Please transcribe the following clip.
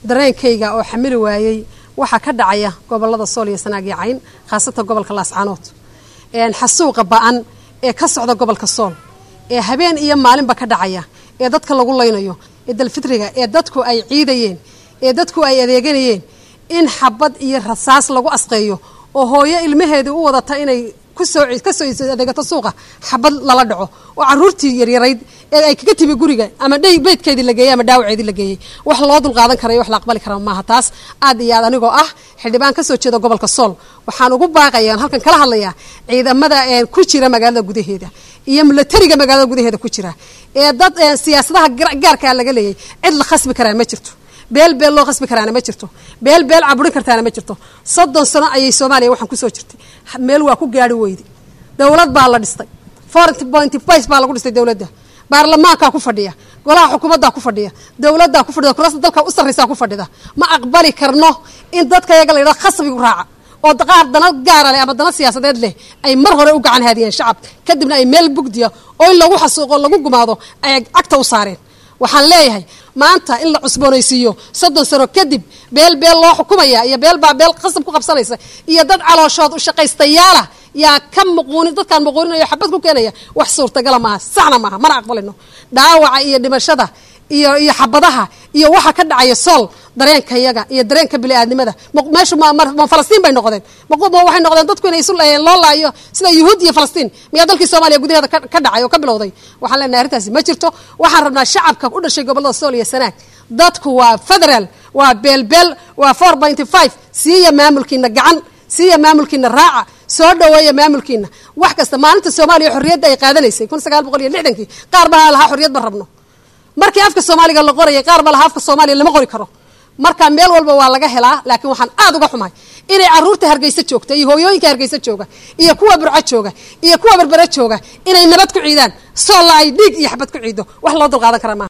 dareenkayga oo xamili waayey waxaa ka dhacaya gobolada sool iyo sanaag iyo cayn khaasatan gobolka laascaanood xasuuqa ba-an ee ka socda gobolka sool ee habeen iyo maalinba ka dhacaya ee dadka lagu laynayo ee dalfitriga ee dadku ay ciidayeen ee dadku ay adeeganayeen in xabad iyo rasaas lagu asqeeyo oo hooyo ilmaheedii u wadata inay kusoo kasoo adeegato suuqa xabad lala dhaco oo caruurtii yaryarayd ee ay kaga timi guriga ama dhay beydkeedii la geeyey ama dhaawaceedii la geeyey wax loo dulqaadan karayo wax la aqbali kara maaha taas aad iyo aad anigoo ah xildhibaan kasoo jeeda gobolka sool waxaan ugu baaqaya halkan kala hadlayaa ciidamada ku jira magaalada gudaheeda iyo milatariga magaalada gudaheeda ku jira ee dad siyaasadaha gaarkaa laga leeyay cid la khasbi karaa ma jirto beel beel loo khasbi karaana ma jirto beel beel caburin kartaana ma jirto soddon sano ayay soomaaliya waxaan kusoo jirtay meel waa ku gaari weyday dowlad baa la dhistay foreign point vice baa lagu dhistay dowladda baarlamaankaa ku fadhiya golaha xukuumaddaa ku fadhiya dowladdaa ku fadhida kuraasta dalka u sarraysaa ku fadhida ma aqbali karno in dadka yaga la yidhaha khasbigu raaca oo qaar dana gaara leh ama dana siyaasadeed leh ay mar hore u gacan haadiyeen shacabka kadibna ay meel bugdiya oo in lagu xasuuqo lagu gumaado ay cagta u saareen waxaan leeyahay maanta in la cusboonaysiiyo soddon sano kadib beel beel loo xukumaya iyo beel baa beel qasab ku qabsanaysa iyo dad calooshood u shaqaystayaala yaa ka muquunin dadkaan muquuninayo xabad ku keenaya wax suurtagala maaha saxna maaha mana aqbalino dhaawaca iyo dhimashada iyo iyo xabadaha iyo waxa ka dhacaya sool dareenka yaga iyo dareenka bini-aadnimada meeshu ma falastiin bay noqdeen waxay noqdeen dadku inay isu loo laayo sida yuhuud iyo falastiin miyaa dalkii soomaaliya gudaheeda ka dhacay oo ka bilowday waxaan leenahay arrintaasi ma jirto waxaan rabnaa shacabka u dhashay gobollada sool iyo sanaag dadku waa federal waa beelbeel waa four pointy five siiya maamulkiina gacan siiya maamulkiina raaca soo dhaweeya maamulkiina wax kasta maalinta soomaaliya xorriyadda ay qaadanaysay kun sagaal boqol iyo lixdankii qaar baa lahaa xorriyad ba rabno markii afka soomaaliga la qorayay qaar baa lahaa afka soomaaliya lama qori karo marka meel walba waa laga helaa laakiin waxaan aad uga xumahay inay caruurta hargeysa joogta iyo hooyooyinka hargeysa jooga iyo kuwa burco jooga iyo kuwa berbere jooga inay nabad ku ciidaan soolla ay dhiig iyo xabad ku ciido wax loo dulqaadan karaa maaha